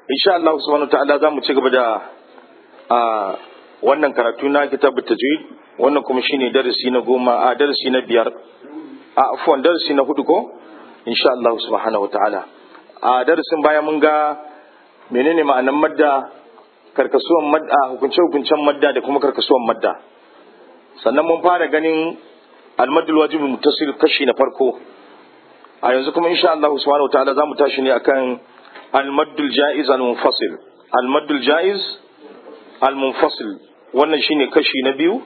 insha Allah subhanahu wa ta'ala za mu ci gaba da a wannan karatu na kitabut tajwid wannan kuma shine darasi na goma a darasi na biyar a afwan darasi na hudu ko insha Allah subhanahu wa ta'ala a darasin baya mun ga menene ma'anan madda karkasuwan madda hukunce hukuncen madda da kuma karkasuwan madda sannan mun fara ganin almadul wajib muttasil kashi na farko a yanzu kuma insha Allah subhanahu wa ta'ala zamu tashi ne akan almadul jaiz al munfasil almadul jaiz al munfasil wannan shine kashi na biyu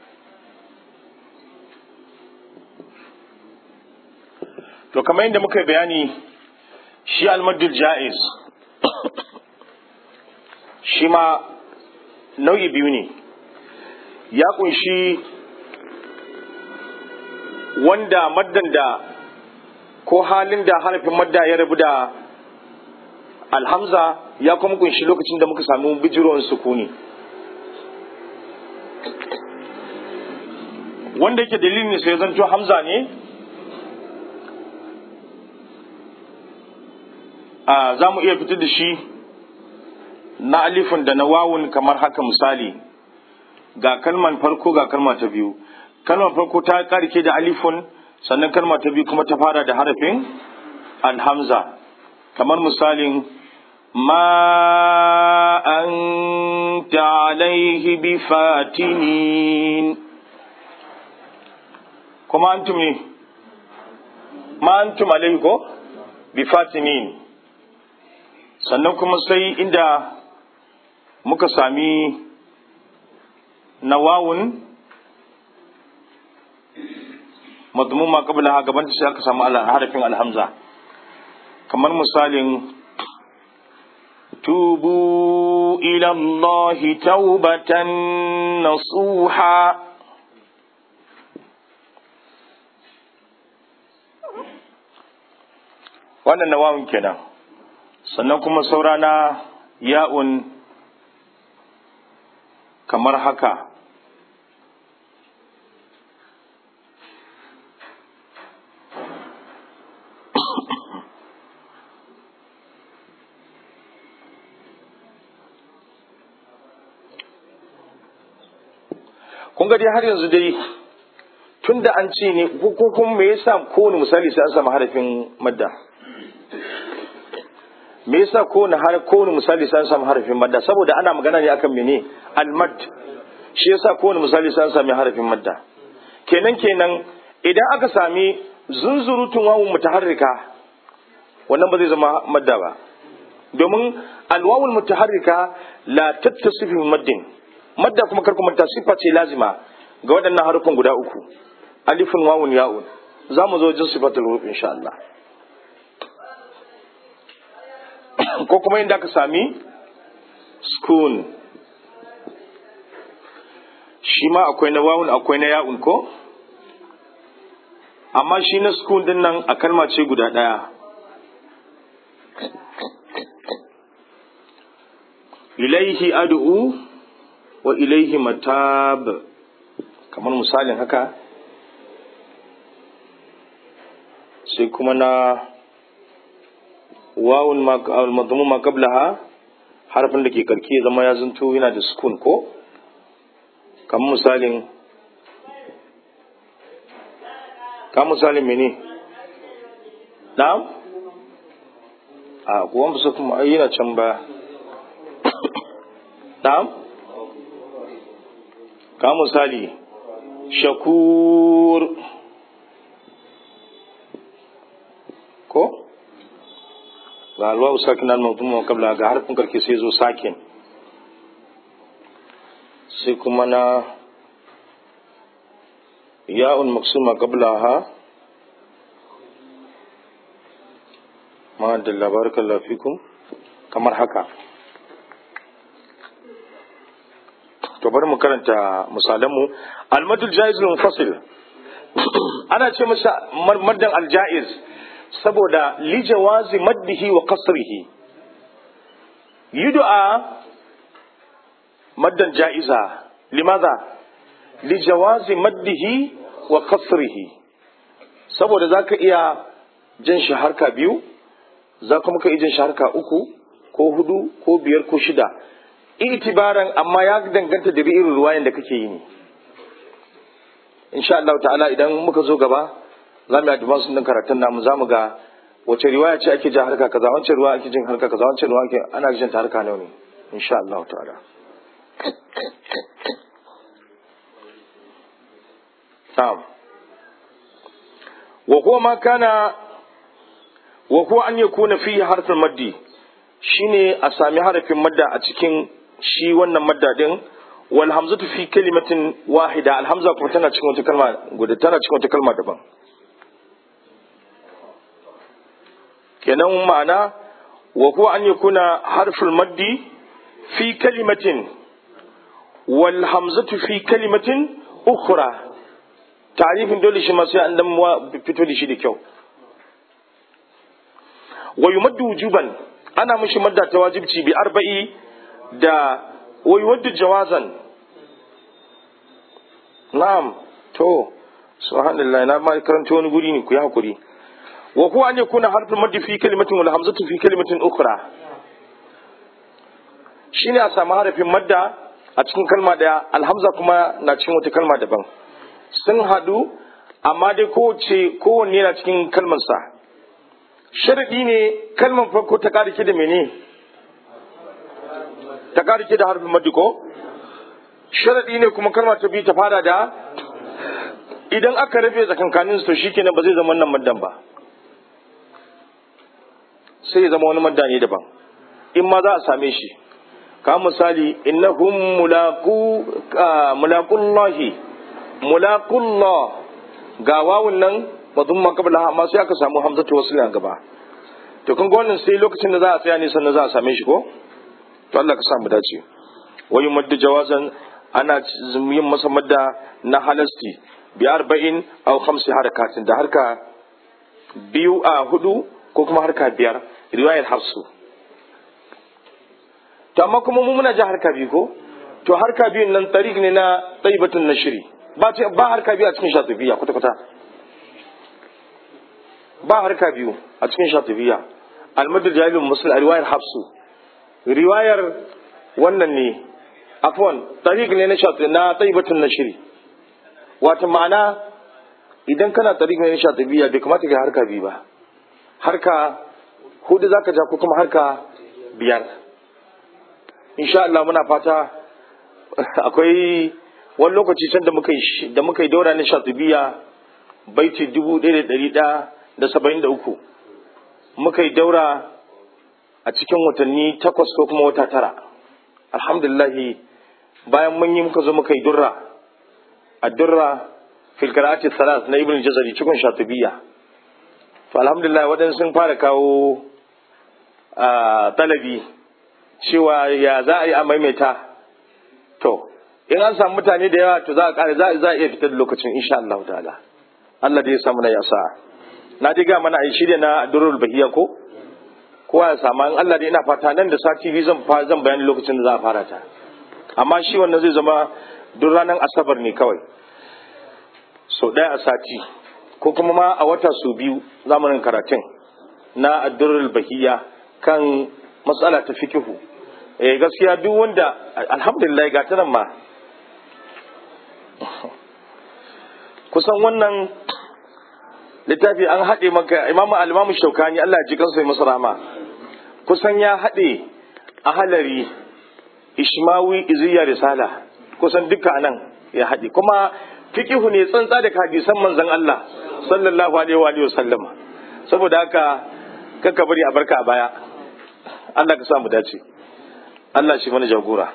to kamar yadda muka bayani shi almadul jaiz shi ma nau'i biyu ne ya kunshi wanda maddan da ko halin da harafin madda ya rabu da alhamza ya kuma kunshi lokacin da muka samu bijirowar sukuni wanda yake dalilin sai zanto hamza ne a za mu iya fitar da shi na alifin da na wawun kamar haka misali ga kalman farko ga kalma ta biyu kalmar farko ta karke da alifun sannan kalma ta biyu kuma ta fara da harafin alhamza kamar misalin ma anta alaihi bi fatinin kuma antum ne ma antum alaihi ko bi fatinin sannan kuma sai inda muka sami nawawun madmuma qabla ha gaban sai aka samu harafin alhamza kamar misalin tubu ila Allah taubatan nasuha wannan nawawun kenan sannan kuma saurana ya'un kamar haka kun ga dai har yanzu dai tun da an ce ne ko kuma me yasa kowane misali sai an samu harafin madda me yasa kowane har kowane misali sai an samu harafin madda saboda ana magana ne akan mene almad shi yasa kowane misali sai an sami harafin madda kenan kenan idan aka sami zunzurutun wawun mutaharrika wannan ba zai zama madda ba domin alwawul mutaharrika la tattasifu maddin madda kuma kar kuma sifa ce lazima ga waɗannan harufan guda uku alifun wawun ya'un za mu zo jin sifatul huruf insha Allah ko kuma inda aka sami skun shi ma akwai na wawun akwai na ya'un ko amma shi na skun din nan a kalma ce guda ɗaya ilaihi ad'u wa ilaihi matab kamar misalin haka sai kuma na wawun al-madmu ma qablaha harfin da ke karki ya zama ya zunto yana da sukun ko kamar misalin ka misalin mene na'am a kuwan bisa kuma yana can ba na'am ka misali shakur ko ga alwawu sakin al-mawdum qabla ga harfin karke sai zo sakin sai kuma na ya'un maksuma qablaha ma da labarakallahu fikum kamar haka to bari mu karanta misalanmu almadul jaiz munfasil ana ce masa maddan aljaiz saboda li jawazi maddihi wa qasrihi yud'a maddan jaiza limadha li jawazi maddihi wa qasrihi saboda zaka iya jan shi harka biyu za kuma ka iya jan shi harka uku ko hudu ko biyar ko shida itibaran amma ya danganta da irin ruwayan da kake yi ne insha Allah ta'ala idan muka zo gaba za mu yi advance din karatun namu za mu ga wace riwaya ce ake jin harka kaza wancan ruwa ake jin harka kaza wancan ruwa ake ana jin ta harka nawa ne insha Allah ta'ala na'am wa huwa ma kana wa huwa an yakuna fihi harfin maddi shine a sami harafin madda a cikin shi wannan madda din wal hamzatu fi kalimatin wahida al hamza kuma tana cikin wata kalma guda tana cikin wata kalma daban kenan ma'ana wa huwa an yakuna harful maddi fi kalimatin wal hamzatu fi kalimatin ukhra tarifin dole shi ma sai an dan fito da shi da kyau wa yumaddu wujuban ana mishi madda ta wajibci bi arba'i da wa yuwaddu jawazan na'am to subhanallah na ma karanta wani guri ne ku yi hakuri wa huwa an yakuna harfin maddi fi kalimatin wal hamzatu fi kalimatin ukhra shine a samu harafin madda a cikin kalma daya alhamza kuma na cikin wata kalma daban sun hadu amma dai kowace kowanne na cikin kalmarsa sharadi ne kalmar farko ta ƙarike da mene ta ƙarike da harfin maddi ko sharadi ne kuma kalmar ta biyu ta fara da idan aka rabe tsakankanin su to shikenan ba zai zama wannan maddan ba sai ya zama wani madda ne daban in ma za a same shi ka misali innahum mulaqu mulaqullahi mulaqullah ga wawun nan madun ma kabla amma sai aka samu hamzatu wasl a gaba to kun ga wannan sai lokacin da za a tsaya ne sannan za a same shi ko to Allah ka sa mu dace wa yumaddu jawazan ana yin masa madda na halasti bi arba'in aw khamsi harakatin da harka biyu a hudu ko kuma harka biyar riwayar hafsu to amma kuma mu muna ji harka biyu ko to harka biyun nan tariq ne na taibatun nashri ba ba harka biyu a cikin shatibiya kwata kwata ba harka biyu a cikin shatibiya almadar jahilun musul a riwayar hafsu riwayar wannan ne afwan tariq ne na shatibiya na taibatun nashri wata ma'ana idan kana tariq ne na shatibiya bai kamata ka harka biyu ba harka hudu zaka ja ko kuma harka biyar insha Allah muna fata akwai wani lokaci can da muka yi da muka yi daura na shatibiya baiti dubu ɗaya da ɗari ɗaya da saba'in da uku muka yi daura a cikin watanni takwas ko kuma wata tara alhamdulillahi bayan mun yi muka zo muka yi durra a durra fil qira'ati salat na ibn jazari cikin shatibiya to alhamdulillah waɗansu sun fara kawo talabi cewa ya za a yi a maimaita to in an samu mutane da yawa to za a ƙara za a iya fitar da lokacin insha Allah ta'ala Allah da ya samu na yasa na ji ga mana a shirya na durul bahiya ko kowa ya samu in Allah da ina fata nan da sati biyu zan zan bayani lokacin da za a fara ta amma shi wannan zai zama duk ranar asabar ne kawai so ɗaya a sati ko kuma ma a wata su biyu zamanin karatun na addurul bahiya kan matsala ta fikihu eh gaskiya duk wanda alhamdulillah ga nan ma kusan wannan littafi an haɗe maka imamu alimamu shaukani Allah ji kansa masa rama kusan ya haɗe a halari ishmawi iziya risala kusan duka anan ya haɗe kuma fikihu ne tsantsa da hadisan manzon Allah sallallahu alaihi wa sallama saboda haka kaka bari a barka a baya Allah ka sa mu dace Allah shi mana jagora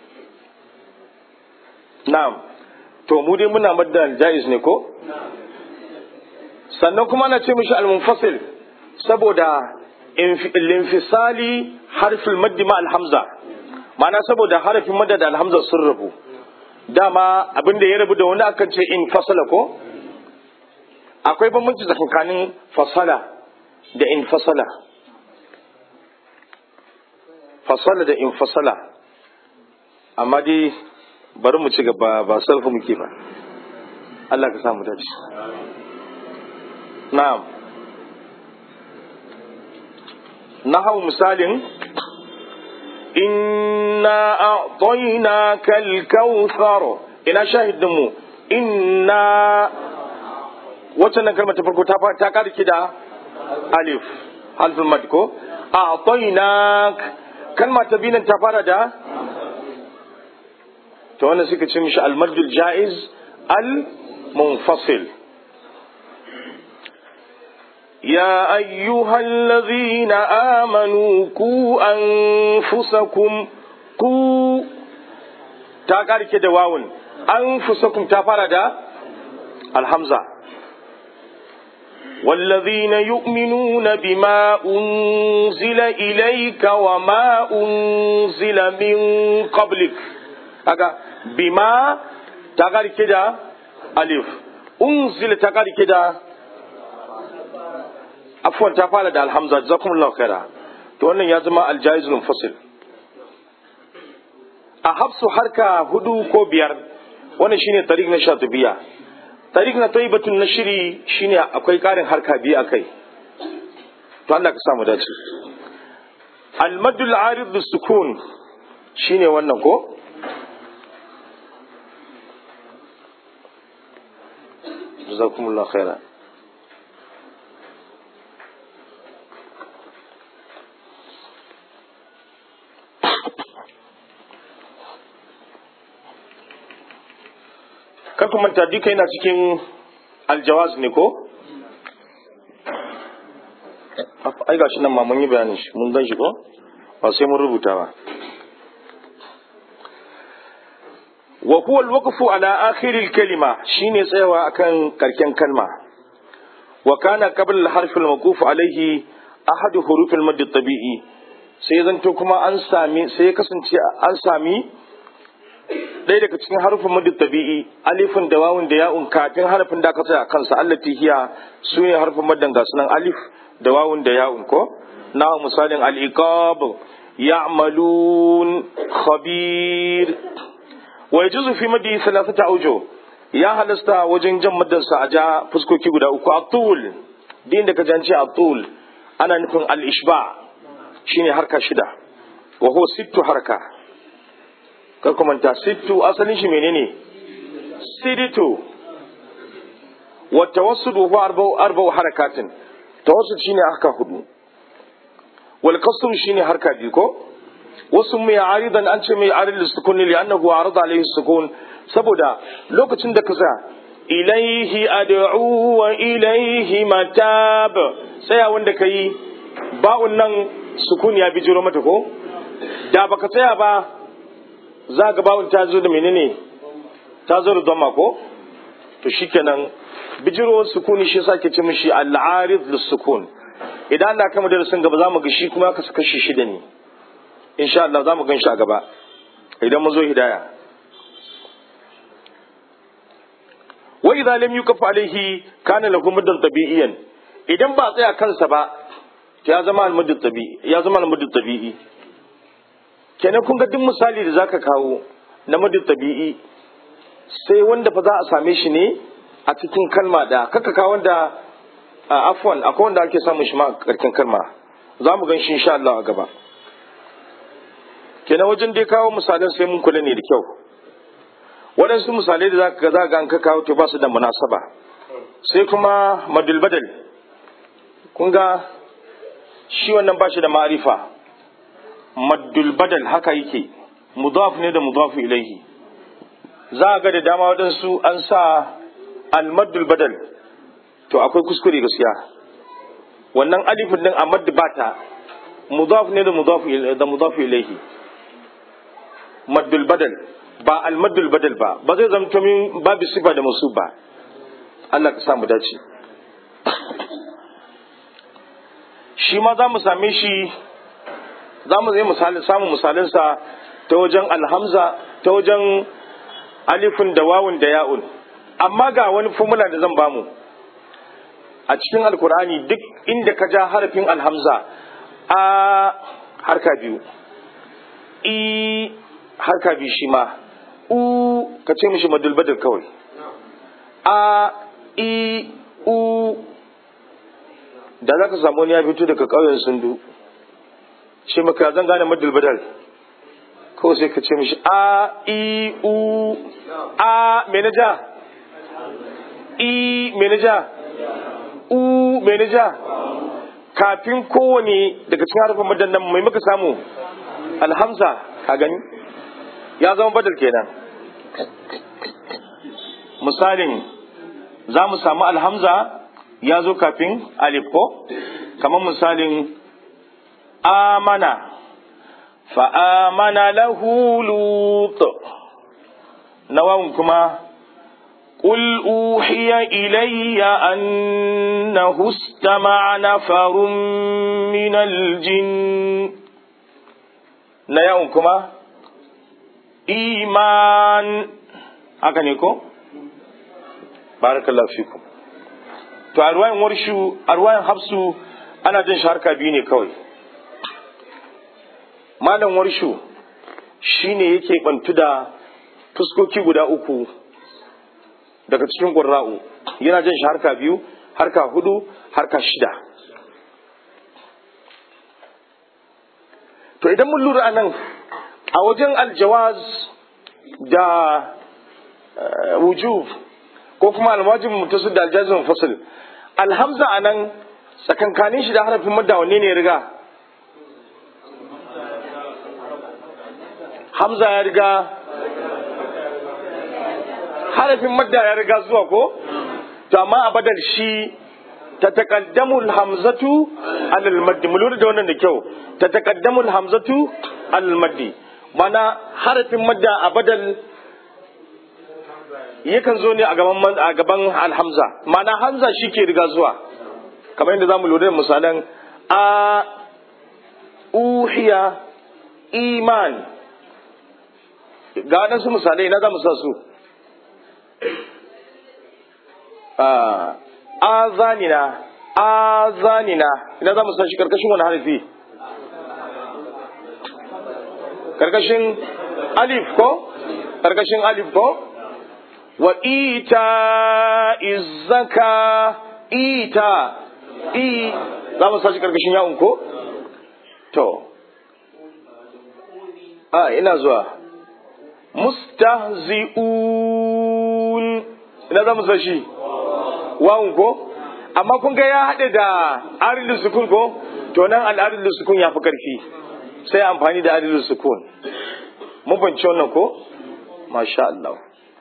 na'am to mu dai muna madda jaiz ne ko sannan kuma ana ce mishi al-munfasil saboda linfisali harfin maddi ma alhamza ma'ana saboda harafin madda da alhamza sun rabu dama abin da ya rabu da wani akan ce in fasala ko akwai bambanci tsakanin fasala da in fasala fasala da in fasala amma dai bari mu ci gaba ba sarfa muke ba Allah ka samu dace na'am na hau misalin inna a'tainaka al-kautsar ina shahidin mu inna wacce nan kalmar ta farko ta ta karki da alif harfin mad ko a'tainak kalma ta biyu ta fara da to wannan suka ce mishi al-maddul jaiz al-munfasil يا أيها الذين آمنوا كوا أنفسكم كوا تاكاري كده واون أنفسكم تفرد الحمزة والذين يؤمنون بما أنزل إليك وما أنزل من قبلك أكا بما تاكاري كده ألف أنزل تاكاري كده afwan ta fara da alhamza jazakumullahu khaira to wannan ya zama aljaizul munfasil a hafsu harka hudu ko biyar wannan shine tariq na shatibiya tariq na tayyibatun nashri shine akwai karin harka biyu akai to Allah ka samu dace al-maddul arid bis-sukun shine wannan ko jazakumullahu khaira kar ku manta duka yana cikin aljawaz ne ko ai gashi nan ma mun yi bayanin shi mun gan shi ko ba sai mun rubuta ba wa huwa alwaqfu ala akhir alkalima shine tsayawa akan karken kalma wa kana qabla alharf almawquf alayhi ahad huruf almad tabi'i sai zanto kuma an sami sai ya kasance an sami ɗaya daga cikin harufin madu tabi'i alifin da wawun da ya'un kafin harafin da aka tsaya a kansa allati hiya su ne harufin madan ga sunan alif da wawun da ya'un ko na misalin al-iqab ya'malun khabir wa yajuzu fi madi thalathata awjo ya halasta wajen jan madarsa a ja fuskoki guda uku atul din da ka jance atul ana nufin al-ishba shine harka shida wa huwa sittu harka kar ku manta sittu asalin shi menene siditu wa tawassud huwa arba'u arba'u harakatin tawassud shine harka hudu wal qasr shine harka biyu ko wasu mai aridan an ce mai arid sukun li annahu arada alayhi sukun saboda lokacin da ka sa ilaihi ad'u wa ilaihi matab tsaya wanda kai ba'un nan sukun ya bijiro mata ko da baka tsaya ba za ga bawun ta zo da menene ta zo da dama ko to shikenan bijiro sukuni shi yasa ke ce mishi al-arid lis-sukun idan Allah kama darasin gaba za mu ga shi kuma ka saka shi shida ne insha Allah za mu gan shi a gaba idan mun zo hidaya wa idza lam yukaf alayhi kana lahu muddan tabi'iyan idan ba tsaya kansa ba ya zama al-mudd tabi'i ya zama al-mudd tabi'i kenan kun ga duk misali da zaka kawo na mudd tabi'i sai wanda fa za a same shi ne a cikin kalma da kaka kawo wanda afwan akwai wanda ake samun shi ma a karkin kalma za mu gan shi insha Allah a gaba kenan wajen dai kawo misalan sai mun kula ne da kyau waɗansu misalai da zaka za ga an ka kawo to ba su da munasaba sai kuma madul badal kun ga shi wannan ba shi da ma'arifa maddul badal haka yake mudaf ne da mudaf ilaihi za ga da dama waɗansu an sa al-maddul badal to akwai kuskure gaskiya wannan alifin din a maddu bata mudaf ne da mudaf da mudaf ilaihi maddul badal ba al-maddul badal ba ba zai zama min babu sifa da musu ba Allah ka sa mu dace shi ma za mu same shi za mu zai misali samun misalinsa ta wajen alhamza ta wajen alifin da wawun da ya'un amma ga wani formula da zan bamu a cikin alkur'ani duk inda ka ja harafin alhamza a harka biyu i harka biyu shi ma u ka ce mishi madulbadar kawai a i u da za ka samu wani ya fito daga ƙauyen sundu ce maka zan gane madulbadar ko sai ka ce mishi a i u a me na ja i me na ja u me na ja kafin kowane daga cikin harfin madan nan mai muka samu alhamza ka gani ya zama badal kenan misalin za mu samu alhamza ya zo kafin alif ko kamar misalin amana fa'amana lahu lut nawawun kuma قل أوحي إلي أنه استمع نفر من الجن نياون كما إيمان haka ne ko? barakallahu fikum to a ruwayan warshu a ruwayan hafsu ana jin shi harka biyu ne kawai malam warshu shine yake bantu da fuskoki guda uku daga cikin ƙurra'u yana jin shi harka biyu harka hudu harka shida to idan mun lura nan a wajen aljawaz da wujub ko kuma alwajib mutasu da aljazim fasil alhamza a nan tsakankanin shi da harafin madda wanne ne ya riga hamza ya riga harafin madda ya riga zuwa ko to amma a badal shi ta taqaddamu hamzatu alal maddi mu lura da wannan da kyau ta taqaddamu hamzatu alal maddi mana harafin madda a badal yakan zo ne a gaban a gaban alhamza mana hamza shi ke riga zuwa kamar yadda zamu lura da misalan a uhiya iman ga waɗansu misalai na za mu sa su azanina azanina ina za mu san shi karkashin wani harafi karkashin alif ko karkashin alif ko wa ita izaka ita i za mu san shi karkashin yawon ko to a ina zuwa mustahzi'un ina za mu san shi wawun ko amma kun ga ya haɗe da arilin sukun ko to nan al'arilin sukun ya fi ƙarfi sai amfani da arilin sukun mun fahimci wannan ko masha Allah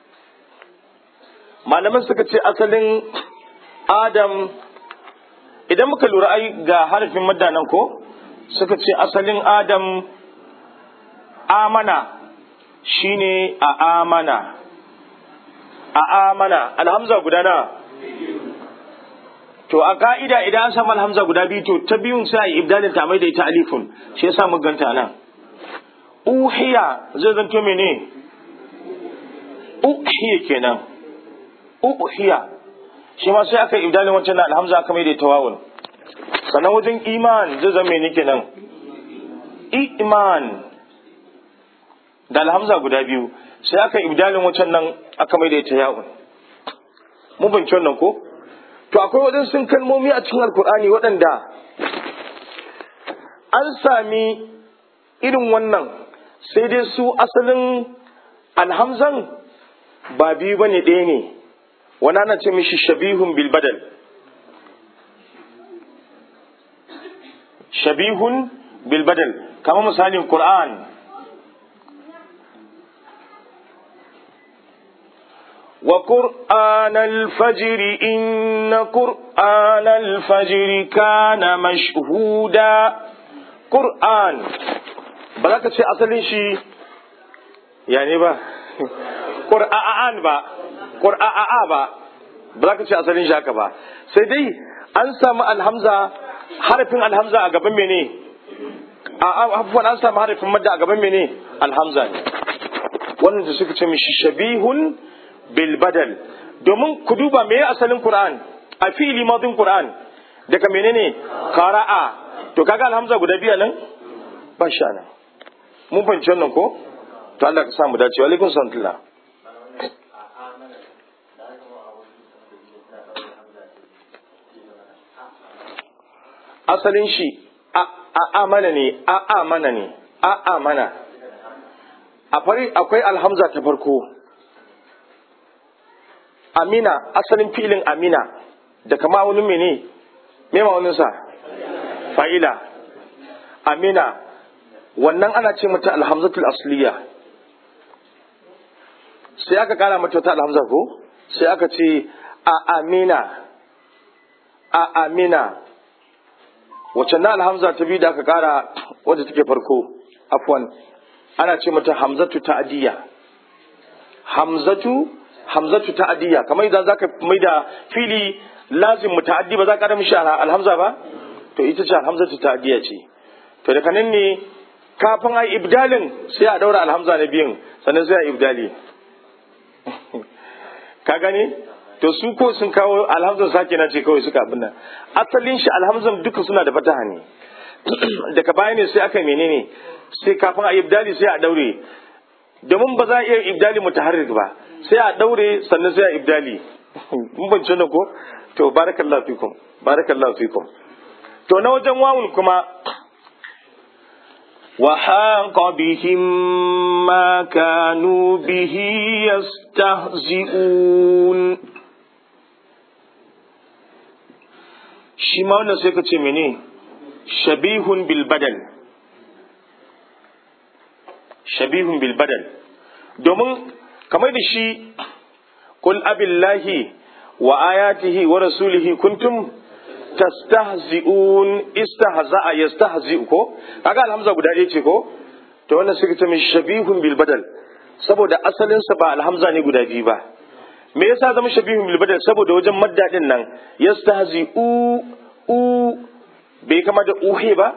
malaman suka ce asalin adam idan muka lura ai ga harafin madda nan ko suka ce asalin adam amana shine a amana a amana alhamza guda na to a ka'ida idan an samu alhamza guda biyu to ta biyun sai a yi ibdalin ta mai da ita alifun shi yasa mu ganta nan uhiya zai zanto mene uhiya kenan uhiya shi ma sai aka yi ibdalin wancan na alhamza aka mai da ita wawun sannan wajen iman zai zama mene kenan iman da alhamza guda biyu sai aka yi ibdalin wancan nan aka mai da ita yawun mun binci wannan ko to akwai waɗansu kalmomi a cikin alkur'ani waɗanda an sami irin wannan sai dai su asalin alhamzan ba biyu bane ɗaya ne wani ana ce mishi shabihun bilbadal shabihun bilbadal kama misalin qur'an وقرآن الفجر إن قرآن الفجر كان مشهودا قرآن بلاك تشي أصلي شي يعني با قرآن با قرآن با بلاك تشي أصلي شي هكا با سيدي أنسى الهمزة حرف الهمزة أقبل مني عفوا أنسى حرف المدى أقبل مني الهمزة wannan da suka ce mishi shabihun bilbadal domin ku duba me asalin Qur'an a fi'ili madin Qur'an daga menene qara'a to kaga alhamza guda biya nan ba sha nan mun fahimci wannan ko to Allah ka samu dace wa alaikum salam asalin shi a amana ne a amana ne a amana a fari akwai alhamza ta farko amina asalin filin amina da kama wani mene me ma'auninsa fa'ila amina wannan ana ce mata alhamzatul asliya sai aka kara mata wata alhamza ko sai aka ce a amina a amina wacce na alhamza ta biyu da aka kara wadda take farko afwan ana ce mata hamzatu ta'adiyya hamzatu hamzatu ta'adiyya kamar idan zaka mai da fili lazim muta'addi ba za ka da mishi alhamza ba to ita ce alhamzatu ta'adiyya ce to daga nan ne kafin ai ibdalin sai a daura alhamza na biyun sannan sai a ibdali ka gane to su ko sun kawo alhamzan sake na ce kawai suka abin nan asalin shi alhamzan duka suna da fataha ne daga baya ne sai aka menene sai kafin a ibdali sai a daure domin ba za a iya ibdali mutaharrik ba sai a daure sannan sai a ibdali mun bance ko to barakallahu fikum barakallahu fikum to na wajen wawun kuma وحاق بهم ما كانوا به يستهزئون shi ma wannan sai ka ce mene shabihun bil badal shabihun bil badal domin kamar da shi qul abillahi wa ayatihi wa rasulihi kuntum tastahzi'un istahza'a yastahzi'u ko kaga alhamza guda ɗaya ce ko to wannan suka ce mishi shabihun bil badal saboda asalin sa ba alhamza ne guda biyu ba me yasa zama shabihun bil badal saboda wajen madda din nan yastahzi'u u bai kama da uhe ba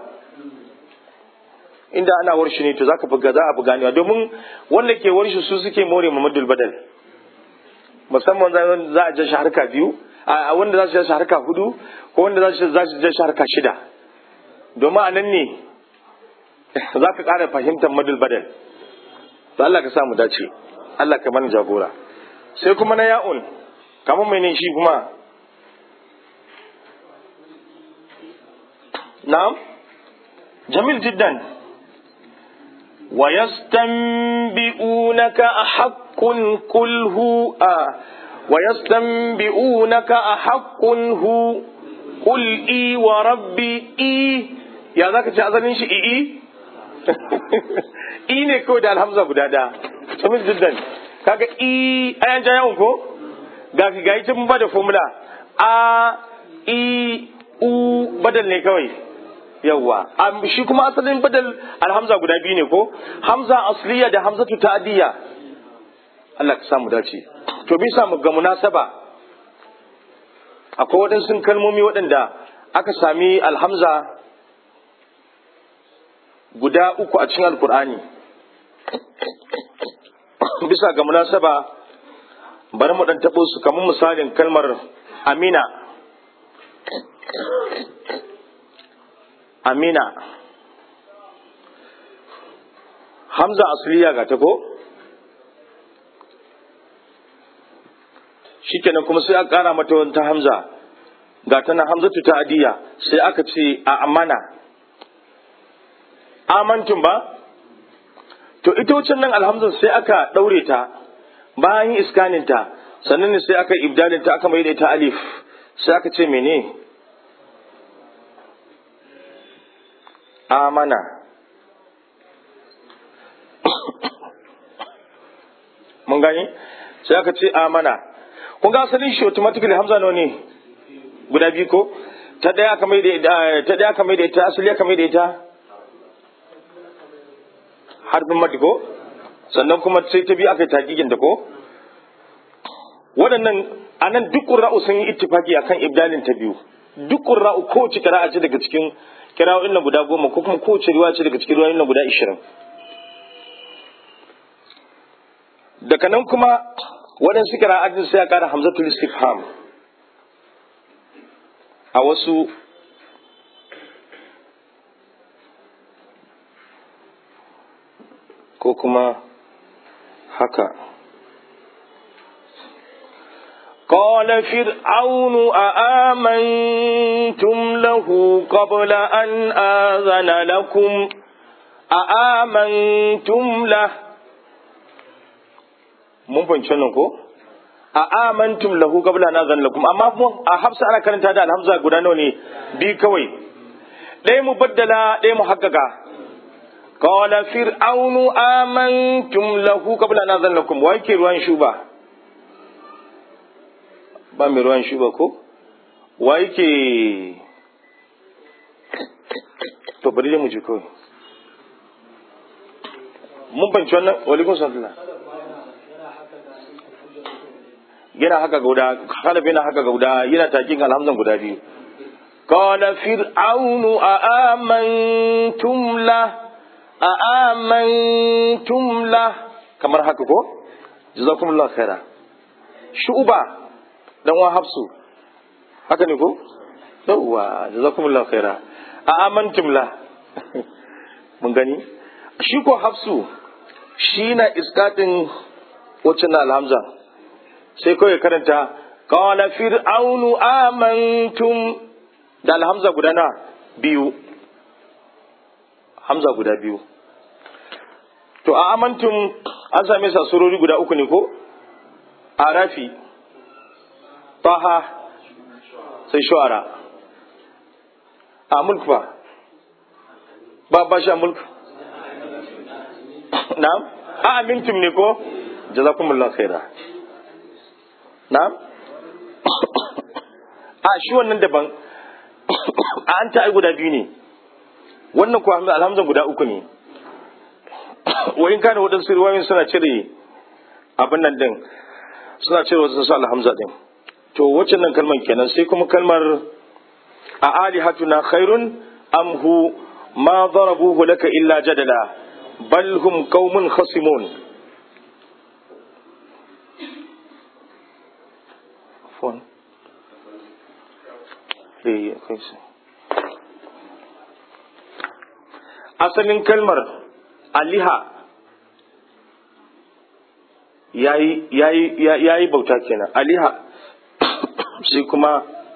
inda ana warshi ne to zaka buga za a buga ne domin wanda ke warshi su suke more mamadul badal musamman za a ja shi harka biyu a wanda za su ja shi harka hudu ko wanda za su ja shi harka shida domin a nan ne za ka ƙara fahimtar madul badal to Allah ka samu dace Allah ka mana jagora sai kuma na ya'un kamar mai ne shi kuma na'am jamil jiddan ويستنبئونك أحق قل هو آه ويستنبئونك أحق هو قل إي وربي إي ya za ka ce azalin shi i'i i ne kawai da alhamza guda da jamil jiddan kaga i ayan ja yawon ko ga ga ita mun ba da formula a i u badal ne kawai yawwa shi kuma asalin badal alhamza guda biyu ne ko hamza asliya da hamzatu ta'diyya Allah ka samu dace to bisa mu ga munasaba akwai waɗansu kalmomi waɗanda aka sami alhamza guda uku a cikin alkur'ani bisa ga munasaba bari mu ɗan taɓo su kamar misalin kalmar amina amina hamza asliya ga ta ko shikenan kuma sai aka kara mata wata hamza ga ta na hamzatu ta adiya sai aka ce a amana amantum ba to ita wucin nan alhamza sai aka daure ta bayan yin iskanin ta sannan ne sai aka ibdalin ta aka mai da ita alif sai aka ce mene amana mun gani sai aka ce amana kun ga asalin shi automatically hamza nawa ne guda biyu ko ta daya aka mai da ta daya aka mai da ita asali aka mai da ita harfin mati ko sannan kuma sai ta biyu aka yi tagigin da ko waɗannan anan duk qurra'u sun yi ittifaki akan ibdalin ta biyu duk qurra'u kowace qira'a ce daga cikin kira'o'in nan guda goma ko kuma kowace riwaya ce daga cikin riwayoyin nan guda ishirin daga nan kuma waɗansu kira'atin sai ya ƙara hamzatul istifham a wasu ko kuma haka قال فرعون أآمنتم له قبل أن آذن لكم أآمنتم له mun fahimci wannan ko a amantum lahu qabla na zan lakum amma a hafsa ana karanta da alhamza guda nawa ne bi kawai ɗaya mu baddala ɗaya mu haƙƙaƙa qala fir'aunu amantum lahu qabla na zan lakum wa yake ruwan shuba ba mai ruwan shuba ko wa yake to bari dai mu je kawai mun banci wannan walikun sallallahu yana haka guda khalaf yana haka guda yana takin alhamzan guda biyu qala fir'aunu a amantum la a amantum la kamar haka ko jazakumullahu khaira shu'ba dan wa hafsu haka ne ko yawwa jazakumullahu khaira a amantum la mun gani shi ko hafsu shi na iskatin wacce na alhamza sai kawai karanta qala fir'aunu amantum da alhamza guda na biyu hamza guda biyu to a amantum an same sa surori guda uku ne ko arafi taha sai shu'ara a mulk ba ba ba sha mulk na'am a amintum ne ko jazakumullahu khaira na'am a shi wannan daban a an ta ai guda biyu ne wannan kuwa alhamza guda uku ne wayin kana waɗansu riwayoyin suna cire abin nan din suna cire wasu alhamza din to wacce nan kalmar kenan sai kuma kalmar a alihatuna khairun am hu ma darabuhu laka illa jadala bal hum qaumun khasimun phone eh akwai su asalin kalmar aliha ya yi bauta kenan aliha sai kuma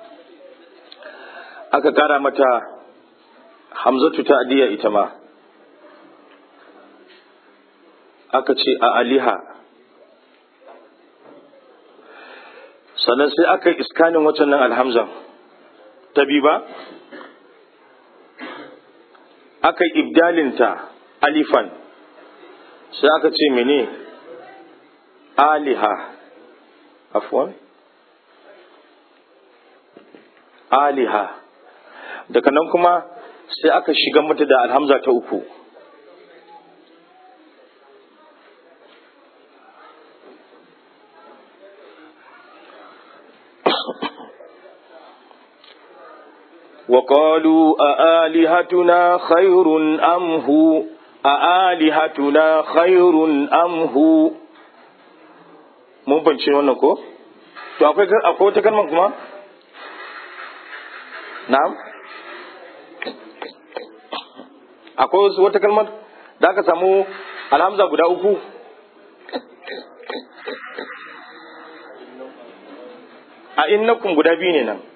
aka kara mata hamzatu ta adiya ita ma aka ce a aliha sannan sai aka yi iskanin waccan nan alhamzan ta bi ba aka yi ibdalinta alifan sai aka ce mene aliha afwan aliha daga nan kuma sai aka shiga mata da alhamza ta uku وقالوا أآلهتنا خير أم هو أآلهتنا خير أم هو mun bance wannan ko to akwai akwai wata kalmar kuma na'am akwai wata kalmar da aka samu alhamza guda uku a innakum guda biyu ne nan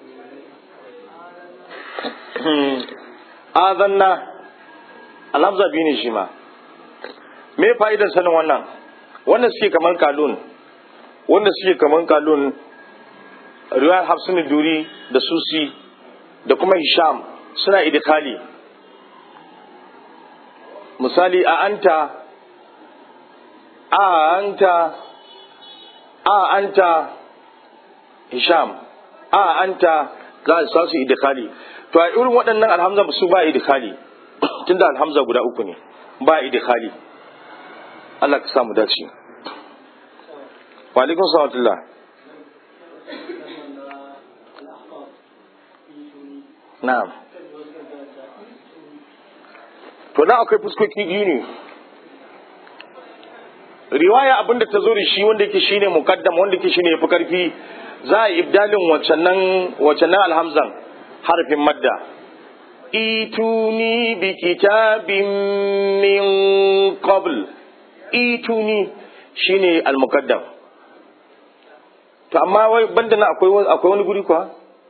azanna alhamza biyu ne shi ma me fa'idar sanin wannan wanda suke kamar kalun wanda suke kamar kalun riwayar hafsun duri da susi da kuma hisham suna idikali misali a anta a anta a anta hisham a anta za a su idikali to a irin waɗannan alhamza su ba idikali tunda alhamza guda uku ne ba idikali Allah ka samu dace wa alaikum salatullah na'am to na akwai fuskoki biyu ne riwaya abinda ta zo da shi wanda yake shine muqaddam wanda yake shine yafi karfi za a ibdalin wacannan wacannan alhamzan harfin madda ituni bi kitabin min qabl ituni shine al-muqaddam to amma wai banda na akwai akwai wani guri kuwa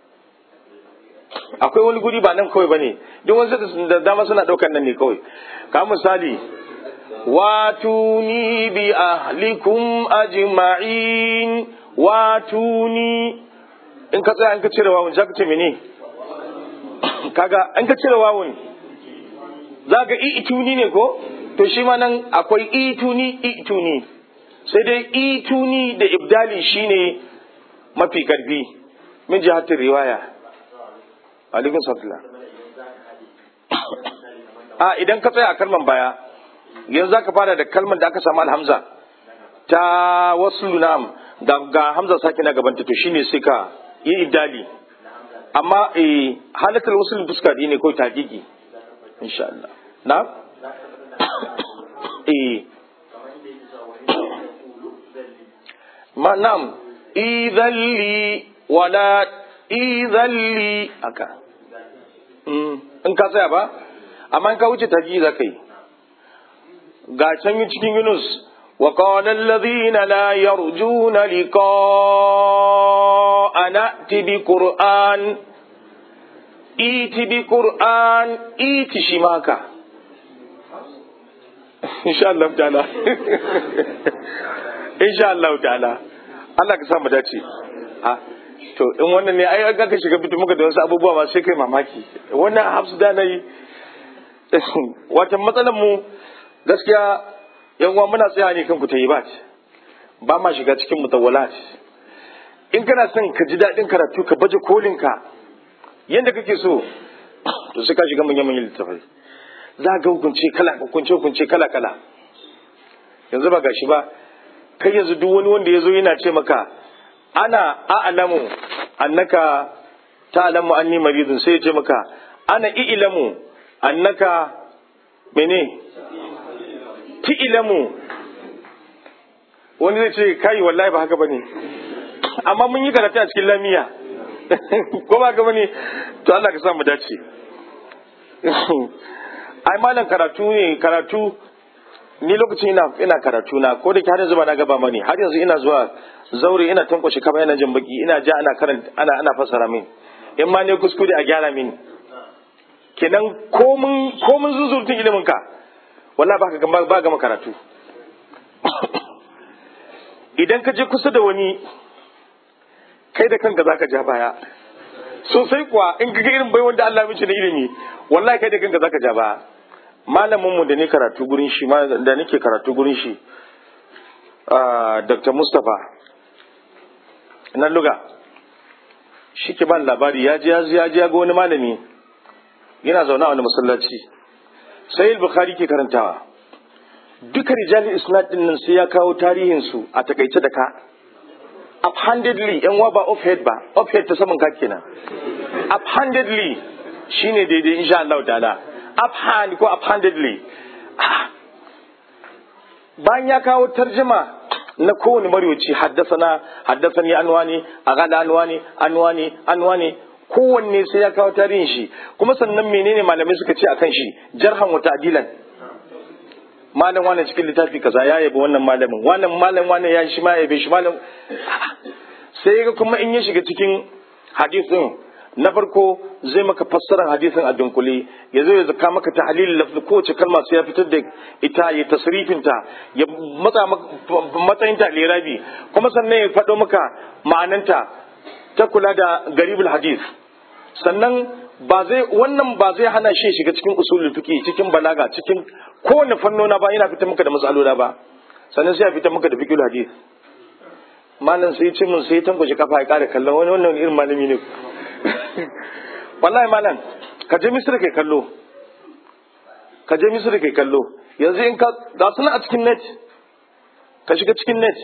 akwai wani guri ba nan kawai bane duk wasu da dama suna daukar nan ne kawai ka misali واتوني بأهلكم أجمعين واتوني in ka tsaya in ka cire wawun za ka ce mene kaga in ka cire wawun za ka ituni ne ko to shi ma nan akwai ituni ituni sai dai ituni da ibdali shine mafi karfi min jihatin riwaya alaikun sallallahu a idan ka tsaya a kalman baya yanzu za ka fara da kalman da aka samu alhamza ta wasu lunam ga, ga hamza sake na gabanta to shine sai ka yi ibdali amma eh halatar wasu fuska ne ko taƙiƙi insha Allah na eh ma nam idan li wala idan li aka in ka tsaya ba amma in ka wuce taji za ka yi ga can yi cikin yunus wa qala alladhina la yarjuna liqa'ana tibi qur'an iti bi qur'an iti shi maka insha Allah ta'ala insha Allah ta'ala Allah ka samu dace ha to in wannan ne ai ga ka shiga bitu muka da wasu abubuwa ba sai kai mamaki wannan hafsu da nayi wata matsalar mu gaskiya yan uwa muna tsaya ne kan ku ta yi ba ba ma shiga cikin mutawwalat in kana son ka ji daɗin karatu ka baje kolin ka yanda kake so to sai ka shiga manyan manyan littafai za ga hukunce kala hukunce hukunce kala kala yanzu ba gashi ba kai yanzu duk wani wanda ya zo yana ce maka ana a'lamu annaka ta'lamu anni maridun sai ya ce maka ana i'lamu annaka mene ti'ilamu wani zai ce kai wallahi ba haka bane amma mun yi karatu a cikin lamiya ko ba haka bane to Allah ka sa mu dace ai malam karatu ne karatu ni lokacin ina ina karatu na ko da ke har yanzu ba na gaba mani har yanzu ina zuwa zaure ina tankwashe kaba ina jin baki ina ja ana karanta ana ana fassara min in ma ne kuskure a gyara mini kenan komin komin zuzurtun ilimin ka wallahi ba ka ba gama karatu idan ka je kusa da wani kai da kanka zaka ja baya sosai kuwa in ka ga irin bai wanda Allah mishi na ilimi wallahi kai da kanka zaka ja baya malamin mu da ne karatu gurin shi da nake karatu gurin shi Dr. Mustapha na luga shi ke ban labari ya je ya je ga wani malami yana zaune a wani masallaci sai bukhari ke karantawa duka rijalin isnad din nan sai ya kawo tarihin su a takaice da ka uphandedly yan wa ba offhead ba offhead ta saman ka kenan uphandedly shine daidai insha Allah ta'ala uphand ko uphandedly bayan ya kawo tarjuma na kowane marwaci haddasana haddasani anwani agada anwani anwani anwani kowanne sai ya kawo tarihin shi kuma sannan menene malamai suka ce akan shi jarhan wa ta'dilan malam wannan cikin littafi kaza ya yabi wannan malamin wannan malam wannan ya shi ma yabe shi malam sai ga kuma in ya shiga cikin hadisin na farko zai maka fassarar hadisin a dunkule ya zo ya zaka maka tahlil lafzi kowace kalma sai ya fitar da ita ya tasrifin ta ya matsa matsayin ta lirabi kuma sannan ya faɗo maka ma'ananta ta kula da garibul hadis sannan ba zai wannan ba zai hana shi shiga cikin usulul fiqh cikin balaga cikin kowane fannona ba yana fitar maka da matsaloli ba sannan sai ya fitar maka da fiqhul hadis malam sai ce mun sai tangoje kafa ya kare kallon wani wannan irin malami ne wallahi malam ka je misira kai kallo ka je misira kai kallo yanzu in ka ga suna a cikin net ka shiga cikin net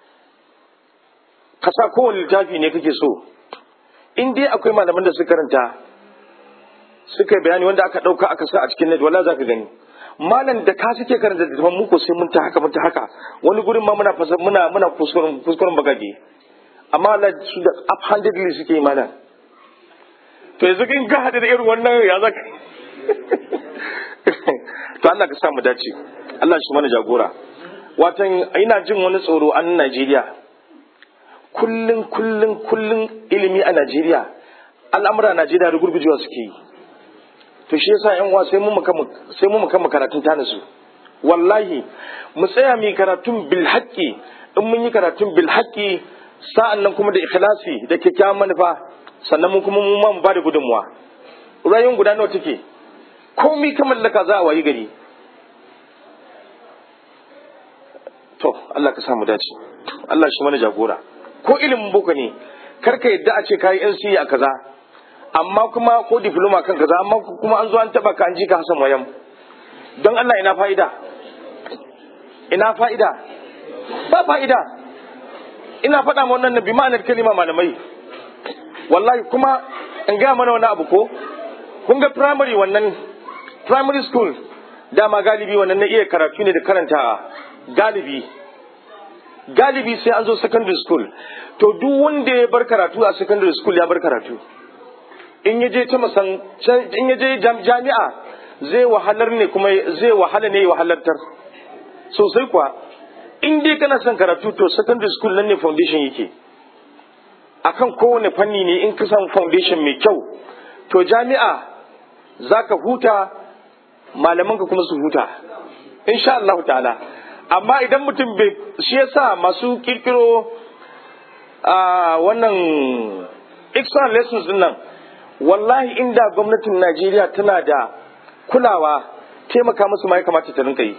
ka sa kowane littafi ne kake so in dai akwai malaman da suka karanta suka yi bayani wanda aka ɗauka aka sa a cikin net wala za ka gani malam da ka suke karanta da mu ko sai mun ta haka mun ta haka wani gurin ma muna fasa muna muna kuskuren kuskuren bagage amma Allah su da uphandedly suke yi malam to yanzu kin ga hada da irin wannan ya zaka to Allah ka sa mu dace Allah shi mana jagora watan ina jin wani tsoro a Najeriya kullun kullun kullun ilimi a Najeriya al'amura Najeriya rugurgujewa suke yi to shi yasa yan uwa sai mu muka sai mu muka karatun ta nasu wallahi mu tsaya mu karatun bil haqqi in mun yi karatun bil haqqi sa'an nan kuma da ikhlasi da kyakkyawan manufa sannan mun kuma mu ma mu bada gudunmuwa rayuwar guda nawa take komai ka mallaka za a wayi gari to Allah ka samu dace Allah shi mana jagora ko ilimin boko ne karka yadda a ce kayi NCE a kaza amma kuma ko diploma kan kaza amma kuma an zo an taba ka an ji ka Hassan Wayam don Allah ina fa'ida ina fa'ida ba fa'ida ina faɗa ma wannan nabi ma'anar kalima malamai wallahi kuma in ga mana wani abu ko kun ga primary wannan primary school dama galibi wannan na iya karatu ne da karantawa galibi galibi sai an zo secondary school to duk wanda ya bar karatu a secondary school ya bar karatu in ya je ta masan in ya je jami'a zai wahalar ne kuma zai wahala ne wahalartar sosai kuwa in dai kana son karatu to secondary school nan ne foundation yake akan kowane fanni ne in ka samu foundation mai kyau to jami'a za ka huta malamanka kuma su huta insha Allah ta'ala amma idan mutum bai shi yasa masu kirkiro a wannan extra lessons din nan wallahi inda gwamnatin Najeriya tana da kulawa taimaka musu ma ya kamata ta rinka yi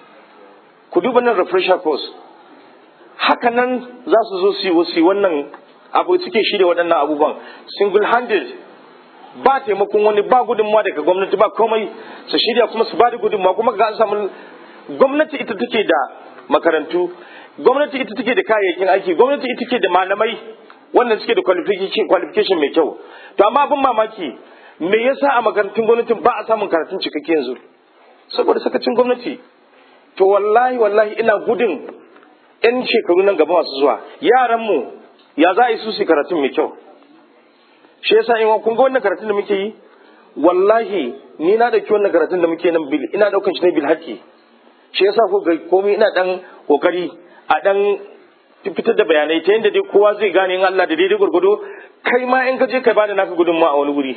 ku duba nan refresher course haka nan za su zo su yi wannan abu suke shirya waɗannan abubuwan single handed ba taimakon wani ba gudunmawa daga gwamnati ba komai su shirya kuma su ba da gudunmawa kuma ga an samu gwamnati ita take da makarantu gwamnati ita take da kayayyakin aiki gwamnati ita take da malamai wannan suke da qualification mai kyau to amma abin mamaki me yasa a makarantun gwamnatin ba a samun karatun cikakke yanzu saboda sakacin gwamnati to wallahi wallahi ina gudun yan shekaru nan gaba masu zuwa yaran mu ya za a yi su su karatun mai kyau shi yasa in kun ga wannan karatun da muke yi wallahi ni na dauki wannan karatun da muke nan bil ina daukan shi ne bil haƙi shi yasa ko ga komai ina dan kokari a dan fitar da bayanai ta yadda dai kowa zai gane in Allah da daidai gurgudu kai ma in ka je kai bada naka gudunmawa a wani guri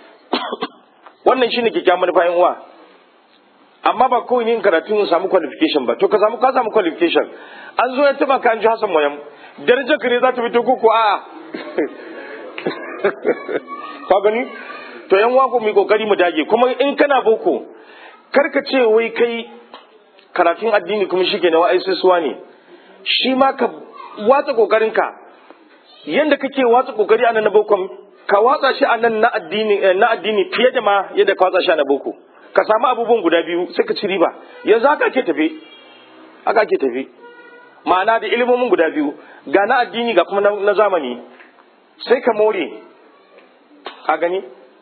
wannan shine kikkiawan manufa yan uwa amma ba kawai yin karatu in samu qualification ba to ka samu ka samu qualification an zo ya taba ka an ji Hassan Moyam darajar ka ne za ta fito ko ko a'a ka gani to yan wako mu kokari mu dage kuma in kana boko karka ce wai kai karatun addini kuma shike na wa'ai suwa ne shi ma ka watsa kokarin ka yanda kake watsa kokari a nan na boko ka watsa shi a nan na addini na addini fiye da ma yadda ka watsa shi a na boko ka samu abubuwan guda biyu sai ka ci riba yanzu haka ake tafe haka ake tafe ma'ana da ilimomin guda biyu ga na addini ga kuma na zamani sai ka more ka gani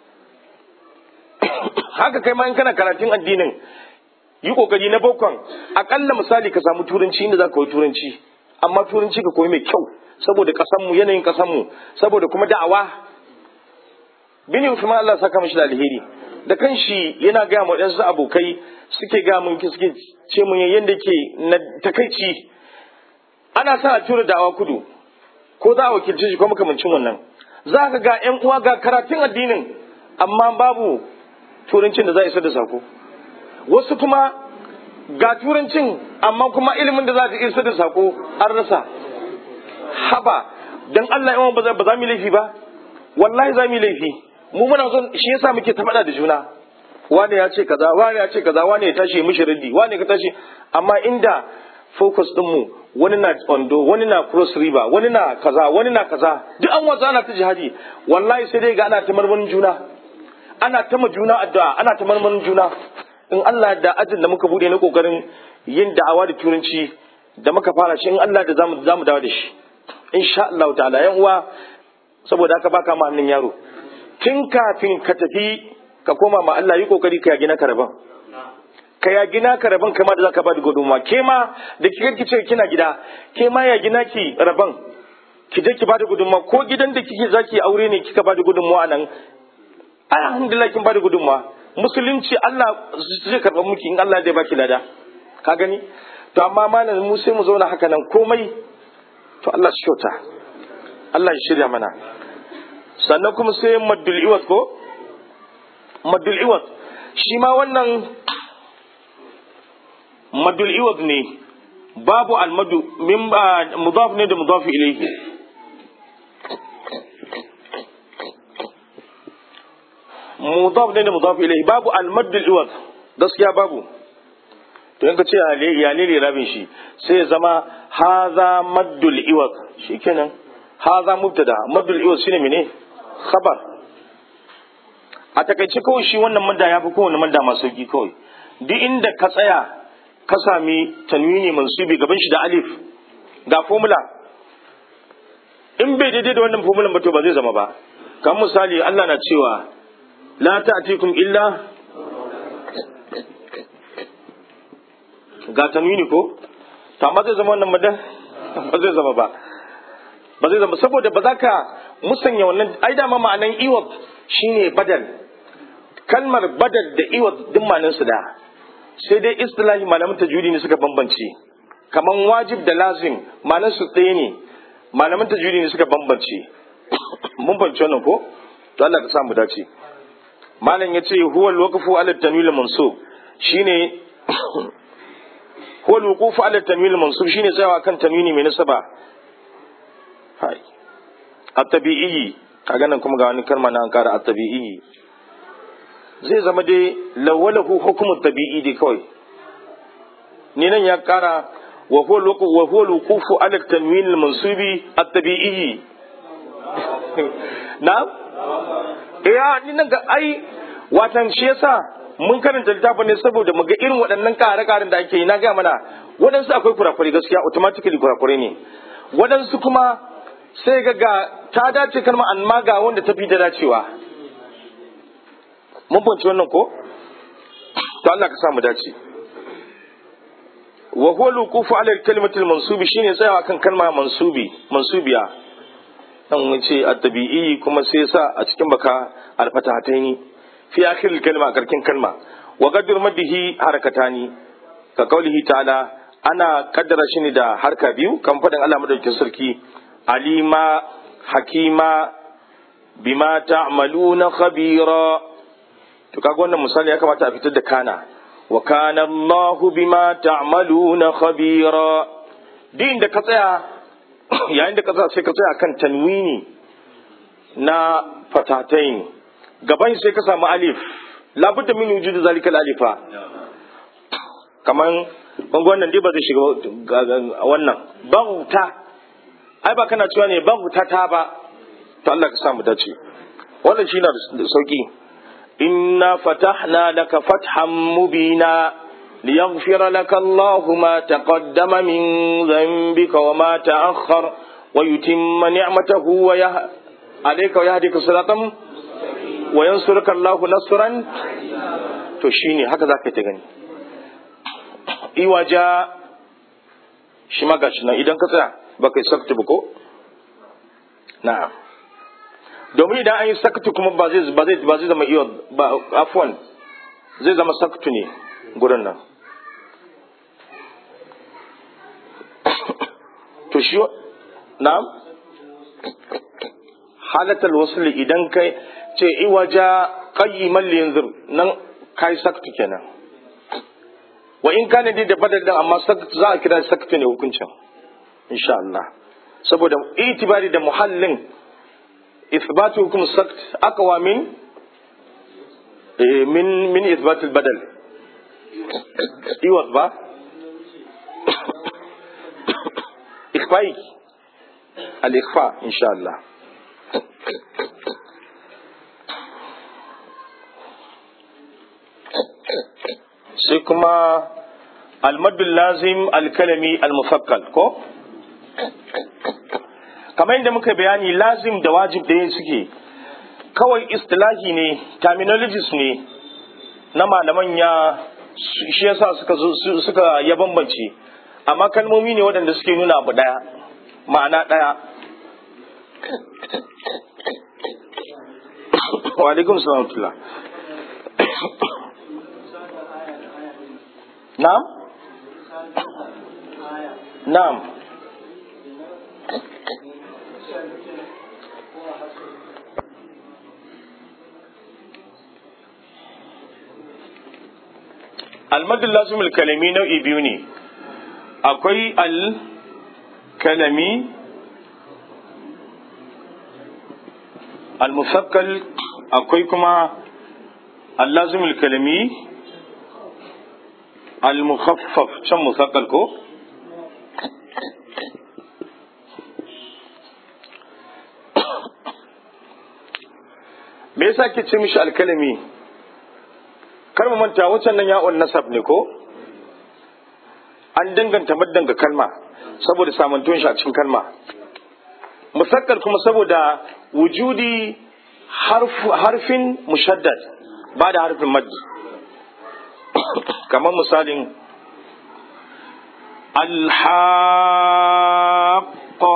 haka kai ma in kana karatun addinin yi kokari na bokon akalla misali ka samu turanci inda za ka koyi turanci amma turanci ka koyi mai kyau saboda kasanmu yanayin kasanmu saboda kuma da'awa bini Uthman Allah saka mishi da alheri da kanshi yana gaya ma wadansu abokai suke gaya mun suke ce mun yanda ke na takaici ana sa a tura da'awa kudu ko za a wakilce shi ko makamancin wannan za ka ga yan uwa ga karatun addinin amma babu turancin da za a isar da sako wasu kuma ga turancin amma kuma ilimin da za a isar da sako an rasa haba dan Allah yawan ba za mu laifi ba wallahi za mu laifi mu muna son shi yasa muke ta faɗa da juna wani ya ce kaza wani ya ce kaza wani ya tashi mishi raddi wani ka tashi amma inda focus din mu wani na ondo wani na cross river wani na kaza wani na kaza duk an watsa ana ta jihadi wallahi sai dai ga ana ta marmarin juna ana ta ma juna addu'a ana ta marmarin juna in Allah da ajin da muka bude na kokarin yin da'awa da turanci da muka fara shi in Allah da zamu zamu dawo da shi insha Allah ta'ala yan uwa saboda haka baka ma hannun yaro tun kafin ka tafi ka koma ma Allah yi kokari ka gina karaban ka ya gina ka rabon kama da zaka ba da gudunmuwa ke ma da kika ki ce kina gida ke ma ya gina ki rabon ki je ki ba da gudunmuwa ko gidan da kike zaki aure ne kika ba da gudunmuwa nan alhamdulillah kin ba da gudunmuwa musulunci Allah zai karɓa miki in Allah zai baki lada ka gani to amma malam mu sai mu zauna haka nan komai to Allah shi kyauta Allah ya shirya mana sannan kuma sai maddul iwat ko maddul iwat shi ma wannan madul iwad ne babu almadu min mudaf ne da mudaf ilayhi mudaf ne da mudaf ilayhi babu almadul iwad gaskiya babu to yanka ce ya ne rabin shi sai ya zama haza maddul iwad shikenan haza mubtada maddul iwad shine mene khabar a takaice kawai shi wannan madda ya fi kowane madda masu sauki kawai duk inda ka tsaya ka sami tanwini mansubi gaban shi da alif ga formula in bai daidai da wannan formula ba to ba zai zama ba kan misali Allah na cewa la ta'tikum illa ga tanwini ko to amma zai zama wannan madda ba zai zama ba ba zai zama saboda ba za ka musanya wannan ai dama ma'anan iwab shine badal kalmar badal da iwab duk ma'anan su da sai dai istilahi malaman tajwidi ne suka bambance kaman wajib da lazim ma'anan su ɗaya ne malaman tajwidi ne suka bambance mun fahimci wannan ko to Allah ka samu dace malam yace huwa al-waqfu ala tanwil mansub shine huwa al-wuqufu ala tanwil mansub shine tsayawa kan tanwini mai nasaba hai at-tabi'i kaga nan kuma ga wani kalma na an kara at-tabi'i zai zama dai lawalahu hukumu tabi'i dai kawai ni nan ya kara wa huwa wa huwa al-wuqufu ala tanwin al-mansubi at-tabi'i na eh ni nan ga ai watan shi yasa mun karanta littafin ne saboda mu ga irin waɗannan kare-karen da ake yi na ga mana waɗansu akwai kurakurai gaskiya automatically kurakurai ne waɗansu kuma sai ga ga ta dace kalma amma ga wanda ta fi da dacewa mun fahimci wannan ko to Allah ka samu dace wa huwa luqufu ala kalimatil mansubi shine tsayawa kan kalma mansubi mansubiya dan wuce at-tabi'i kuma sai sa a cikin baka al-fatahataini fi akhir al-kalma karkin kalma wa qadr maddihi harakatani ka kaulihi ta'ala ana kaddara shi ne da harka biyu kan fadin Allah madaukakin sarki alima hakima bima ta'maluna khabira to kaga wannan misali ya kamata a fitar da kana wa kana Allah bima ta'maluna khabira din da ka tsaya yayin da ka tsaya sai ka tsaya kan tanwini na fatatain gaban sai ka samu alif labudda min wujudu zalika alifa kaman bangon wannan dai ba zai shiga wannan bauta ai ba kana cewa ne bauta ta ba to Allah ka samu dace wannan shi na da sauki inna fatahna laka fathan mubina liyaghfira laka Allahu ma taqaddama min dhanbika wa ma ta'akhkhar wa yutimma ni'matahu wa yah alayka wa yahdika siratan wa yansuruka Allahu nasran to shine haka zaka ta gani iwaja shi ma gashi nan idan ka tsaya ba kai sakta ba ko na'am domin idan an yi saktu kuma ba zai ba zai ba zai zama iyo ba afwan zai zama saktu ne gurin nan to shi na'am halatal wasli idan kai ce iwaja qayyiman li yanzur nan kai saktu kenan wa in kana dai da badal din amma saktu za a kira saktu ne hukuncin insha Allah saboda itibari da muhallin إثبات حكم السكت أقوى من من من إثبات البدل إيوه با إخفائي الإخفاء إن شاء الله سيكما المد اللازم الكلمي المفكل كو kamar yadda muka bayani lazim da wajib da yin suke kawai istilahi ne terminologies ne na malaman ya shi yasa suka suka ya bambance amma kalmomi ne waɗanda suke nuna abu ɗaya ma'ana ɗaya wa alaikum salamtullah na'am na'am almadul lazimul kalami nau'i biyu ne akwai al kalami al musakkal akwai kuma al lazimul kalami al mukhaffaf can musakkal ko me yasa ke ce mishi alkalami kar mu manta wancan nan ya'un nasab ne ko an danganta maddan ga kalma saboda samantuwan shi a cikin kalma musakkar kuma saboda wujudi harfin mushaddad ba da harfin maddi kamar misalin alhaƙo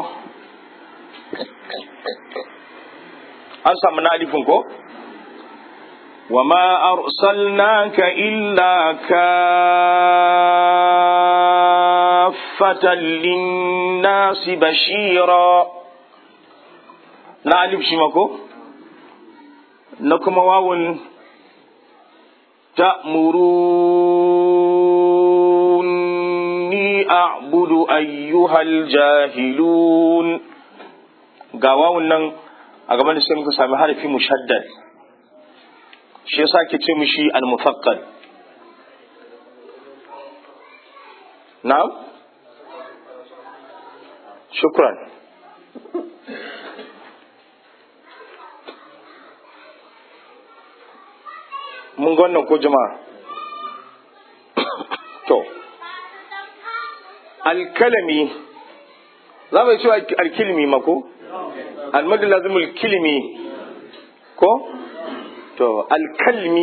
an samu na alifin ko وما أرسلناك إلا كافة للناس بشيرا نعلم شمكو نكم واو تأمروني أعبد أيها الجاهلون قاواو نن أقبل سيمك سامي حرفي مشدد shi yasa ke ce mishi al-mufaqqal na'am shukran mun ga wannan ko jama'a to alkalami za mu cewa alkilmi mako almadu lazimul kilmi ko to alkalmi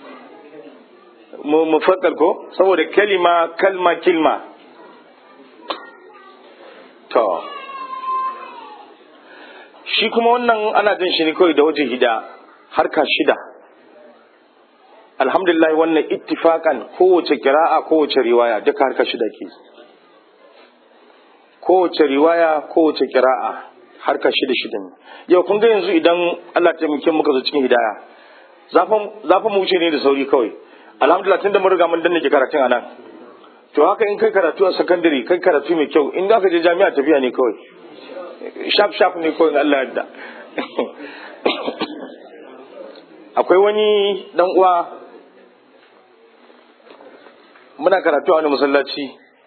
mu mufaddal ko saboda kalima kalma kilma to shi kuma wannan ana jin shi ne kawai da waje hida harka shida alhamdulillah wannan ittifakan kowace kira'a kowace riwaya duka harka shida ke kowace riwaya kowace kira'a harka shida shida ne yau kun ga yanzu idan Allah ta taimake muka zo cikin hidaya zafin mu wuce ne da sauri kawai alhamdulillah tun da mun riga mun danne ke karatun anan to haka in kai karatu a sakandare kai karatu mai kyau in za ka je jami'a tafiya ne kawai shaf shaf ne kawai Allah yadda akwai wani dan uwa muna karatu a wani masallaci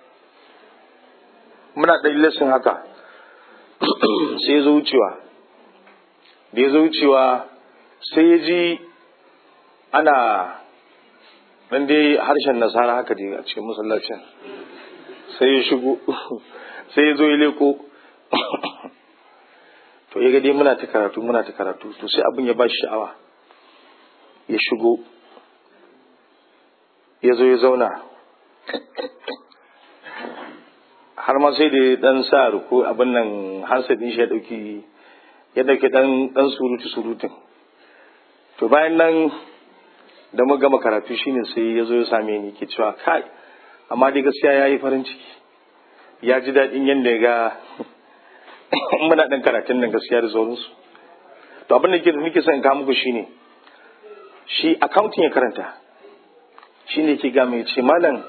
muna ɗan lesson haka sai ya zo wucewa da ya zo wucewa sai ya ji ana ɗan dai harshen nasara haka dai a cikin masallacin sai ya shigo sai ya zo ya leko to ya dai muna ta karatu muna ta karatu to sai abin ya ba shi sha'awa ya shigo ya zo ya zauna har ma sai da ya dan sa ruku abin nan hansa din shi ya dauki ya dauki dan dan surutu surutun to bayan nan da mu gama karatu shine sai ya zo ya same ni ke cewa kai amma dai gaskiya ya yi farin ciki ya ji daɗin yadda ya ga muna ɗan karatun nan gaskiya da sauransu to abin da nake son in kawo muku shine shi accounting ya karanta shine ke ga mai ce malam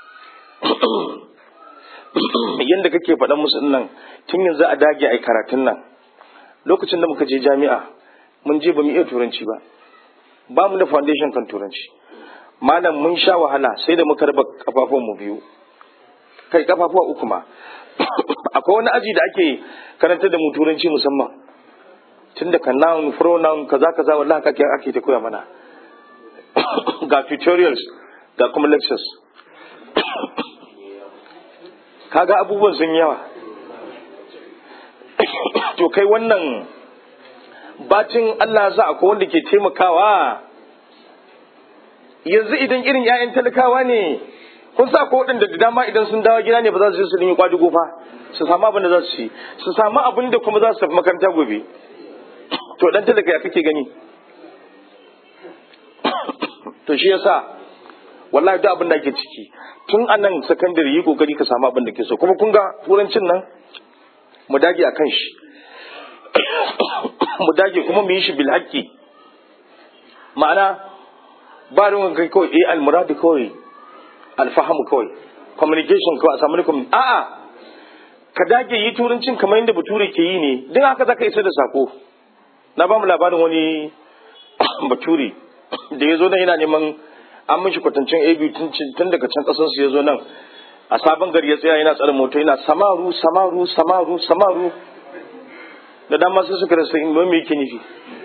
yadda kake faɗan musu nan tun yanzu a dage a karatun nan lokacin da muka je jami'a mun je ba mu iya turanci ba ba mu da foundation kan turanci malam mun sha wahala sai da muka raba kafafun mu biyu kai kafafuwa uku ma akwai wani aji da ake karanta da mu turanci musamman tun da kan noun pronoun kaza kaza wallahi kake ake ta koya mana ga tutorials ga kuma lectures kaga abubuwan sun yawa to kai wannan bacin Allah za akwai wanda ke taimakawa yanzu idan irin 'ya'yan talakawa ne kun sa ko waɗanda da dama idan sun dawo gida ne ba za su je su dinga kwadugo fa su samu abin da za su ci su samu abin da kuma za su tafi makaranta gobe to dan talaka ya kake gani to shi yasa wallahi duk abin da ake ciki tun a nan sakandare yi kokari ka samu abin da ke so kuma kun ga turancin nan mu dage a kan shi mu dage kuma mu yi shi bil haqqi ma'ana ba ruwan kai kawai eh almuradu kawai alfahamu kawai communication kawai a samu ne a'a ka dage yi turancin kamar yadda bature ke yi ne don haka zaka isa da sako na ba mu labarin wani bature da ya zo nan yana neman an mishi kwatancin abu tun daga can kasar su ya zo nan a sabon gari ya tsaya yana tsare moto yana samaru samaru samaru samaru da dama sai suka rasa in me yake nufi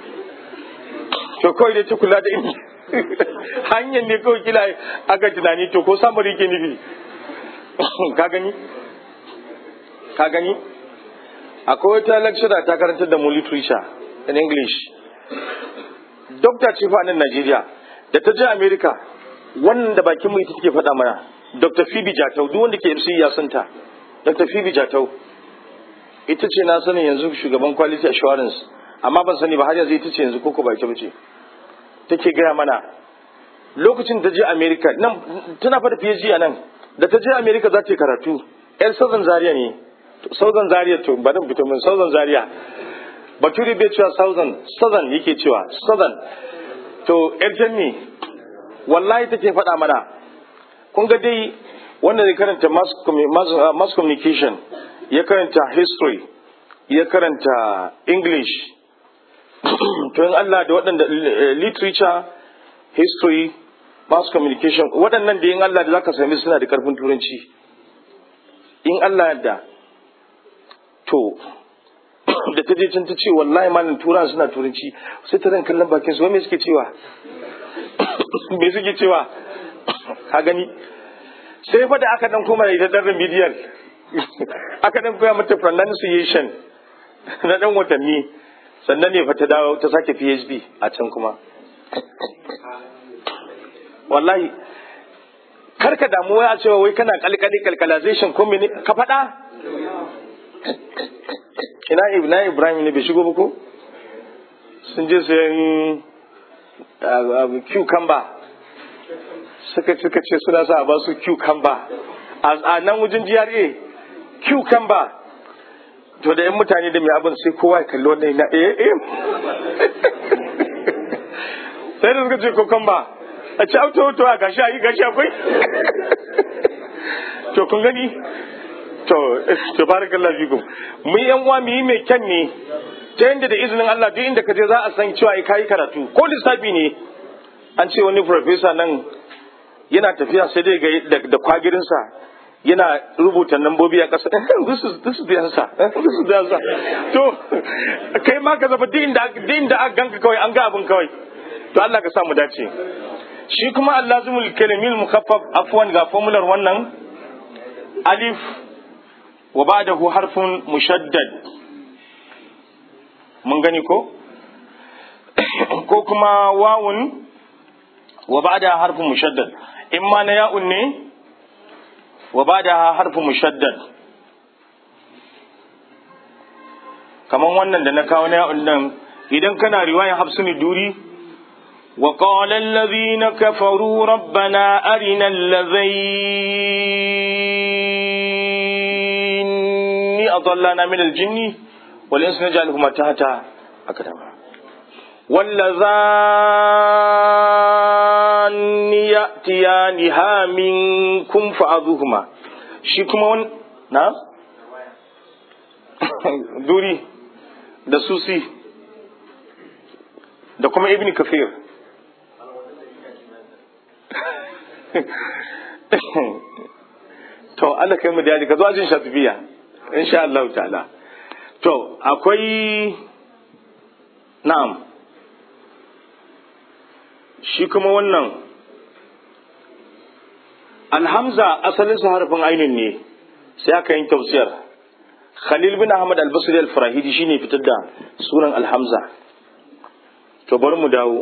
to kawai dai ta kula da in hanyar ne kawai kila aka tunani to ko samari yake nufi ka gani ka gani akwai wata lecturer ta karantar da mu literature in english doctor ce fa nan Najeriya da ta je America wannan da bakin mu ita take faɗa mana Dr. Phoebe Jatau duk wanda ke MC ya san ta Dr. Phoebe Jatau ita ce na sani yanzu shugaban quality assurance amma ban sani ba har yanzu ita ce yanzu koko ba ita bace take gaya mana lokacin da je America nan tana fada PhD a nan da ta je America za ta yi karatu yar Southern Zaria ne Southern Zaria to ba dan fito min Southern Zaria bature bai cewa southern southern yake cewa southern to yar ne wallahi take faɗa mana kun ga dai wanda ya karanta mass communication ya karanta history ya karanta english to in Allah da waɗanda literature history mass communication waɗannan da in Allah da zaka sami suna da karfin turanci in Allah da to da ta je can ta ce wallahi malam turan suna turanci sai ta ran kallon bakin su wai me suke cewa me suke cewa ka gani sai fa da aka dan koma da ita dan remedial aka dan koya mata pronunciation na dan watanni sannan ne fa ta dawo ta sake PhD a can kuma wallahi karka damu wai a cewa wai kana kalkali calculation ko mene ka faɗa ina ina Ibrahim ne bai shigo ba ko sun je sayan cucumber suka suka ce suna sa a ba su cucumber a nan wajen GRA cucumber to da yan mutane da mai abin sai kowa ya kalli wannan na eh eh sai da suka ce cucumber a ci auto auto a gashi a yi gashi akwai to kun gani to to barakallahu fikum mu yan uwa mu yi mai kyan ne ta yadda da izinin Allah duk inda ka je za a san cewa ai kai karatu ko lissafi ne an ce wani professor nan yana tafiya sai dai ga da kwagirinsa yana rubuta nambobi a ƙasa this is this is the answer this is the answer to kai ma ka zaba duk inda duk inda aka ganka kawai an ga abin kawai to Allah ka sa mu dace shi kuma allazimul kalimil mukhaffaf afwan ga formular wannan alif wa ba'dahu harfun mushaddad mun gani ko ko kuma wawun wa ba'da harfun mushaddad in ma na ya'un ne wa ba'da harfun mushaddad kaman wannan da na kawo na ya'un nan idan kana riwayan hafsuni duri وقال الذين كفروا ربنا أرنا الذين أضلنا من الجن والإنس نجعلهما تحت أكدما واللذان يأتيانها منكم فأذوهما شكما نعم دوري da susi da kuma ibn kafir to Allah kai mu da ka zo ajin shafiya insha Allah ta'ala to akwai na'am shi kuma wannan alhamza asalin su harfin ainin ne sai aka yin tausiyar khalil bin ahmad al-basri al-farahidi shine fitar da sunan alhamza to bari mu dawo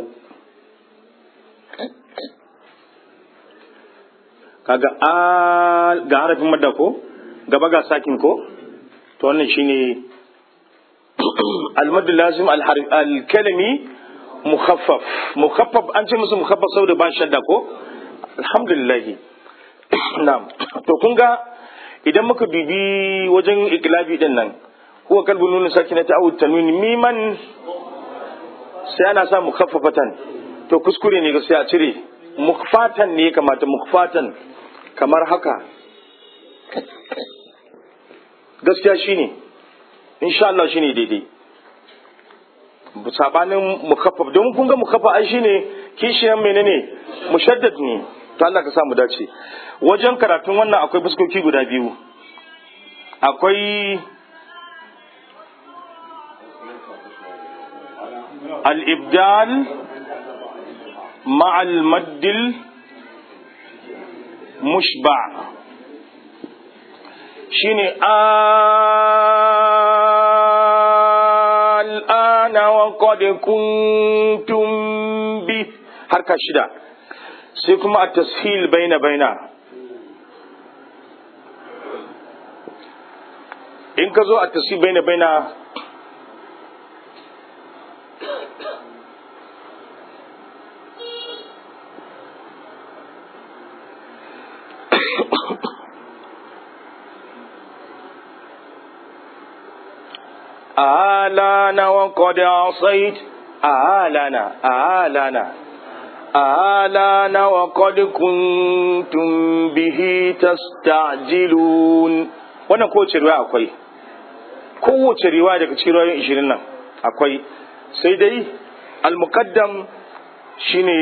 kaga a ga harafin madda ko gaba ga sakin ko to wannan shine al-madd lazim al-kalimi mukhaffaf mukhaffaf an ce musu mukhaffaf saboda ba shadda ko alhamdulillah na'am to kun ga idan muka dubi wajen iklabi din nan huwa kalbun nun sakinata aw tanwin miman sai ana sa mukhaffafatan to kuskure ne gaskiya a cire mukfatan ne kamata mukfatan kamar haka gaskiya shine insha Allah shine daidai sabanin mukaffaf don kun ga mukaffa ai shine kishiyan menene mushaddad ne to Allah ka samu dace wajen karatun wannan akwai fuskoki guda biyu akwai al-ibdal ma'al maddil mushba shine al'ana wa qad kuntum bi harka shida sai kuma a tashil baina baina in ka zo a tashil baina baina آلانا وقد عصيت آلانا آلانا آلانا وقد كنتم به تستعجلون wannan kowace riwaya akwai kowace riwaya daga cikin riwayoyin ishirin nan akwai sai dai al-muqaddam shine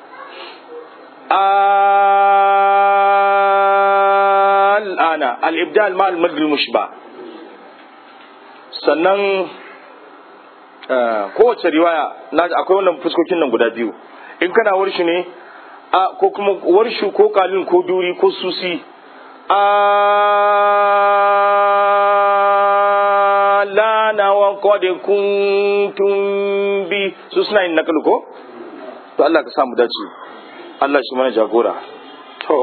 al'ana al-ibdal ma al-madl mushba sannan kowace riwaya akwai wannan fuskokin nan guda biyu in kana warshi ne ko kuma warshu ko kalin ko duri ko susi lana wa qad kuntum bi su suna yin nakalu ko to Allah ka samu dace Allah shi mana jagora to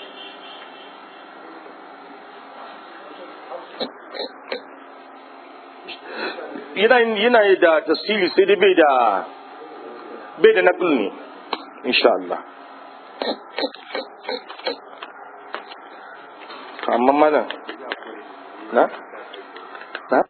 yana da tasiri sai dai bai da bai da nakul ne insha Allah amma mana na